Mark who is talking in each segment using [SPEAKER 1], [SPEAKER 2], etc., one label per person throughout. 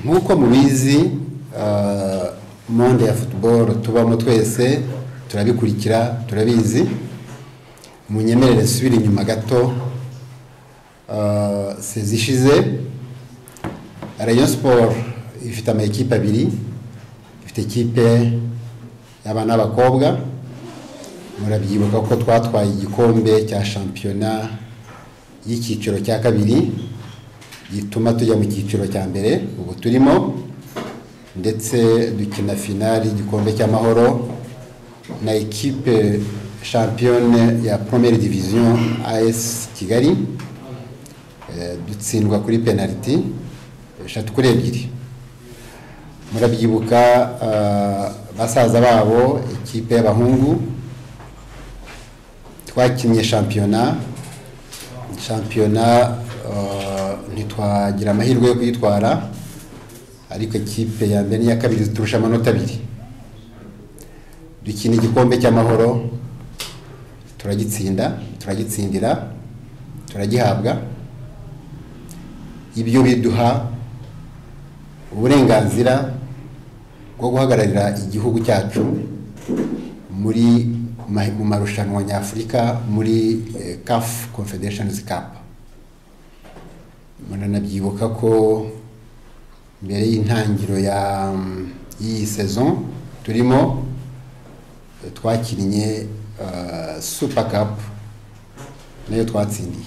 [SPEAKER 1] nk'uko mubizi monde ya futuboro tubamo twese turabikurikira turabizi munyemerere subira inyuma gato sezi ishize rayon siporo ifite amakipe abiri ifite ikipe y'abana n'abakobwa murabyibuka ko twatwaye igikombe cya shampiyona y'icyiciro cya kabiri gituma tujya mu cyiciro cya mbere ubu turimo ndetse dukina finali igikombe cy'amahoro na ekipe shampiyone ya promere diviziyo as kigali Eh, dutsindwa kuri penaliti eshatu kuri ebyiri murabyibuka ah, basaza babo ikipe y'abahungu twakinnye shampiyona shampiyona uh, ntitwagira amahirwe yo kuyitwara ariko ikipe ya mbere n'iya kabiri ziturusha amanota abiri dukina igikombe cy'amahoro turagitsinda turagitsindira turagihabwa ibyo biduha uburenganzira bwo guhagararira igihugu cyacu muri ma- mu marushanwa nyafurika muri eh, CAF Confederations Cup muranabyibuka ko mbere y'intangiro ya mm, y'iyi saison turimo eh, twakinnye eh, super cup nayo twatsindiye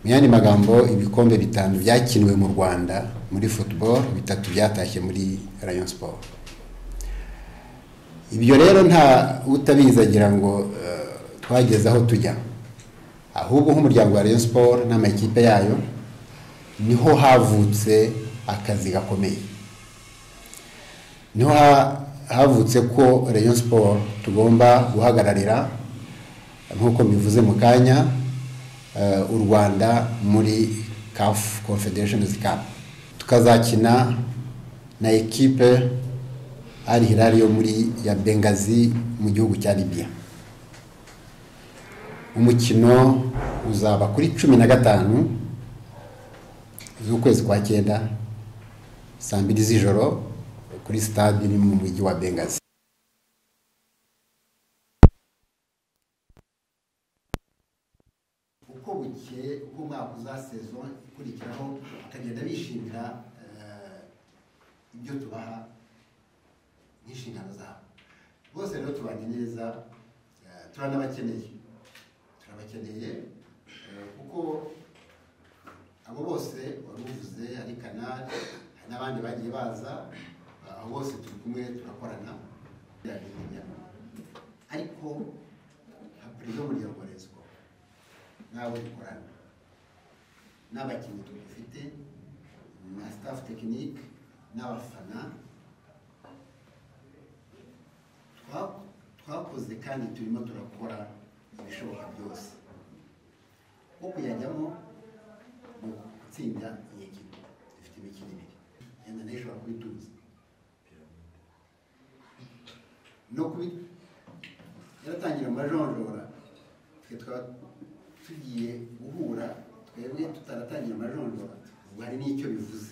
[SPEAKER 1] mu yandi magambo ibikombe bitanu byakiniwe mu rwanda muri football bitatu byatashye muri rayon sport ibyo rero nta utabizi agira ngo eh, twageze aho tujya ahubwo nk'umuryango wa rayon sport n'amakipe yayo niho havutse akazi gakomeye niho ha- havutse ko rayon sport tugomba guhagararira nk'uko mbivuze mu kanya eh, u rwanda muri caf confederations cup tukazakina na ekipe ari hilali yo muri ya bengazi mu gihugu cya libya umukino uzaba kuri cumi na gatanu z'ukwezi kwa cyenda saa mbiri z'ijoro kuri stade iri mu mujyi wa bengazi uko bukeye uko umwaka uzasezwa ikurikiraho bakagenda bishimira eh, ibyo tubaha n'inshingano zabo bose rero tubanye neza eh, turanabakeneye turabakeneye eh, kuko abo bose wari uvuze ari kanari hari n'abandi bagiye baza abo bose turi kumwe turakorana ariko nka perezida w'umuryango wa resiko nawe dukorana n'abakinnyi dufite na staff tekinike n'abafana Twa- twakoze kandi turimo turakora ibishoboka byose nko kuyajyamo ni gutsinda iyi kipe dufite imikino ibiri yenda nayo ishobora kubituza no kubi yaratangira amajonjora twe twaba tugiye guhura twebwe tutaratangira amajonjora ubwo hari n'icyo bivuze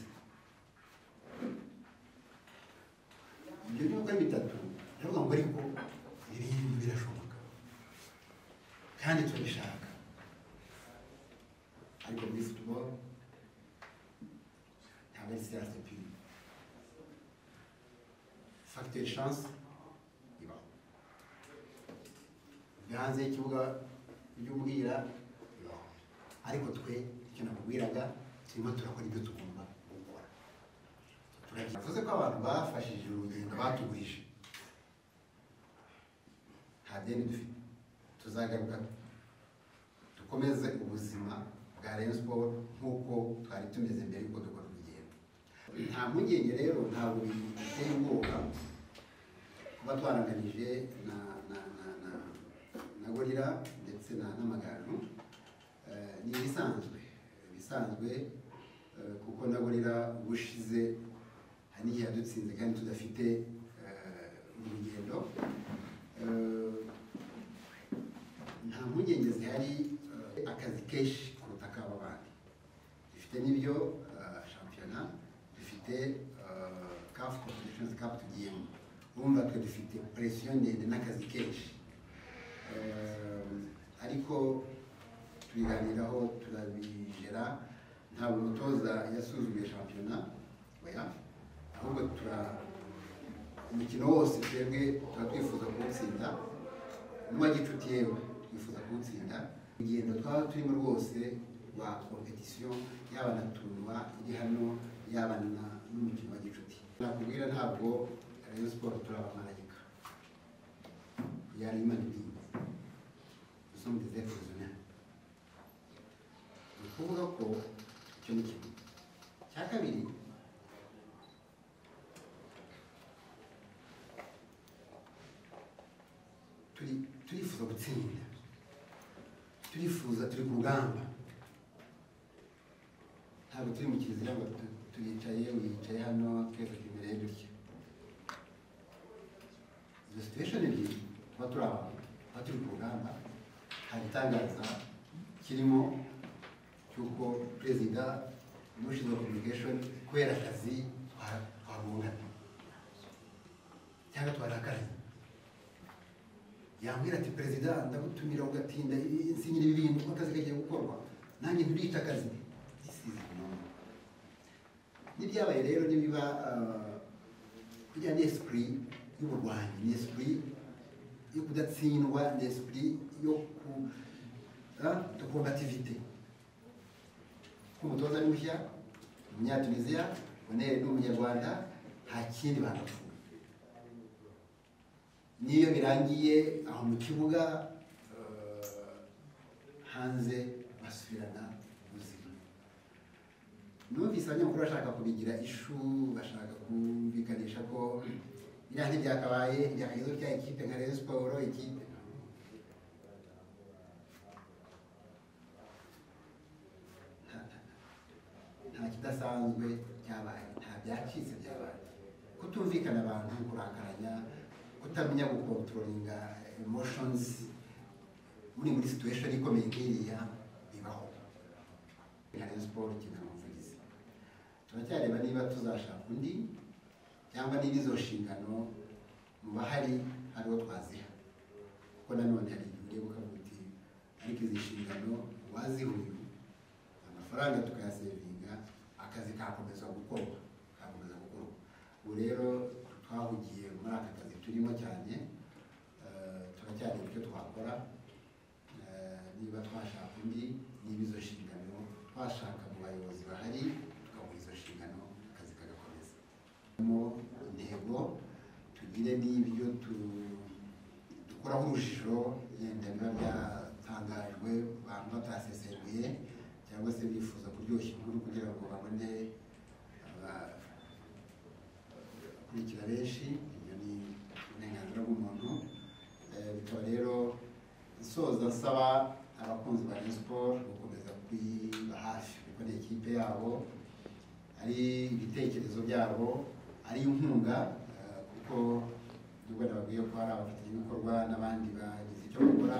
[SPEAKER 1] ibyo ni uko ari bitatu ndavuga ngo ariko ibi bintu birashoboka kandi turabishaka ariko muri futuboro ntabwo ari siyanse piri fagiteri shanse ibaho ibyo hanze y'ikibuga ujya umbwira bibaho ariko twe icyo nakubwiraga turimo turakora ibyo tugomba gukora Turagira- bivuze ko abantu bafashije urugendo batugurije nta deni dufite tuzagaruka dukomeze ubuzima bwa rayon sport nk'uko twari tumeze mbere yuko dukora urugendo nta mpungenge rero ntabwo biteye ubwoba kuba twaranganije na na na na na gorira ndetse na n'amagaju Eh, ni ibisanzwe ibisanzwe eh, kuko na gorira ubushize hari n'igihe yadutsinze kandi tudafite eh, urugendo Eh, nta nta mpungenge zihari eh, akazi kenshi kuruta ak'aba bandi dufite n'ibyo eh, shampiyona dufite kafu kompetishoni kapu tugiyemo urumva twe dufite presiyo ndende n'akazi kenshi Eh, ariko tubiganiraho turabigera ntabwo umutoza yasuzuguye shampiyona oya ahubwo tura umukino wose twebwe tuba twifuza kuwutsinda n'uwa gicuti yewe twifuza kuwutsinda urugendo twaba turimo rwose rwa kompetisiyo yaba na turuwa iri hano yaba na n'umukino wa gicuti nakubwira ntabwo rayon siporo turabamarayika yari imana ibindi gusa mugeze kuzuna ni ukuvuga ko icyo ni kimwe cya kabiri turi turifuza gutsinda turifuza turi ku rugamba ntabwo turi mu kizira ngo tu- turicaye wicaye hano twese tumereye dutya izo situation ebyiri tuba turi abantu tuba turi ku rugamba hari itangaza kirimo cy'uko perezida n'ushinzwe communication kubera akazi twa- twagongana cyangwa twarakaranye yambwira ati perezida ndagutumira ugatinda insinyira ibi bintu kuko akazi kagiye gukorwa nanjye nturita akazi gisize umuntu n'ibyabaye rero nibiba kujya ni esprit y'uburwanyi ni esprit yo kudatsindwa ni esprit yo ku de combativité nk'umutoza ari mushya umunyatuniziya bonere ni umunyarwanda nta kindi bagapfuye n'iyo birangiye aho mu kibuga eh, hanze basubirana ubuzima numvise abanyamakuru bashaka kubigira ishu bashaka kumvikanisha ko biriya ntibyakabaye ibyakagezeho bya ekipe nka Rayon siporo ekipe nta- nta- nta kidasanzwe cyabaye nta byacitse byabaye kutumvikana abantu kurakaranya kutamenya gukontrolinga emotions muri muri situation ikomeye nk'iriya bibaho hari siporo ikenera umuvugizi turacyareba niba tuzashaka undi cyangwa niba izo nshingano mu bahari hari uwo twaziha kuko nanone hari igihe ureba ukavuga uti ariko izi nshingano uwazihuye amafaranga tukayasevinga akazi kakomeza gukorwa kakomeza gukorwa ubu rero twahugiye muri aka kazi turimo cyane eh, turacyareba icyo twakora eh, niba twashaka undi niba izo nshingano twashaka mu bayobozi bahari tukamuha izo nshingano akazi kagakomeza mo intego tugire n'ibyo tu- dukuraho urujijo yenda biba byatangajwe abantu batasesenguye cyangwa se bifuza kuryoshya inkuru kugira ngo babone abakurikira benshi ibyo ni uburenganzira bw'umuntu Eh, bikaba rero nsoza nsaba abakunzi ba Rayon siporo gukomeza kuyiba hafi kuko ni ikipe yabo ari ibitekerezo byabo ari inkunga eh, kuko nubwo nababwiye ko hari abafatanyabikorwa n'abandi bagize icyo bakora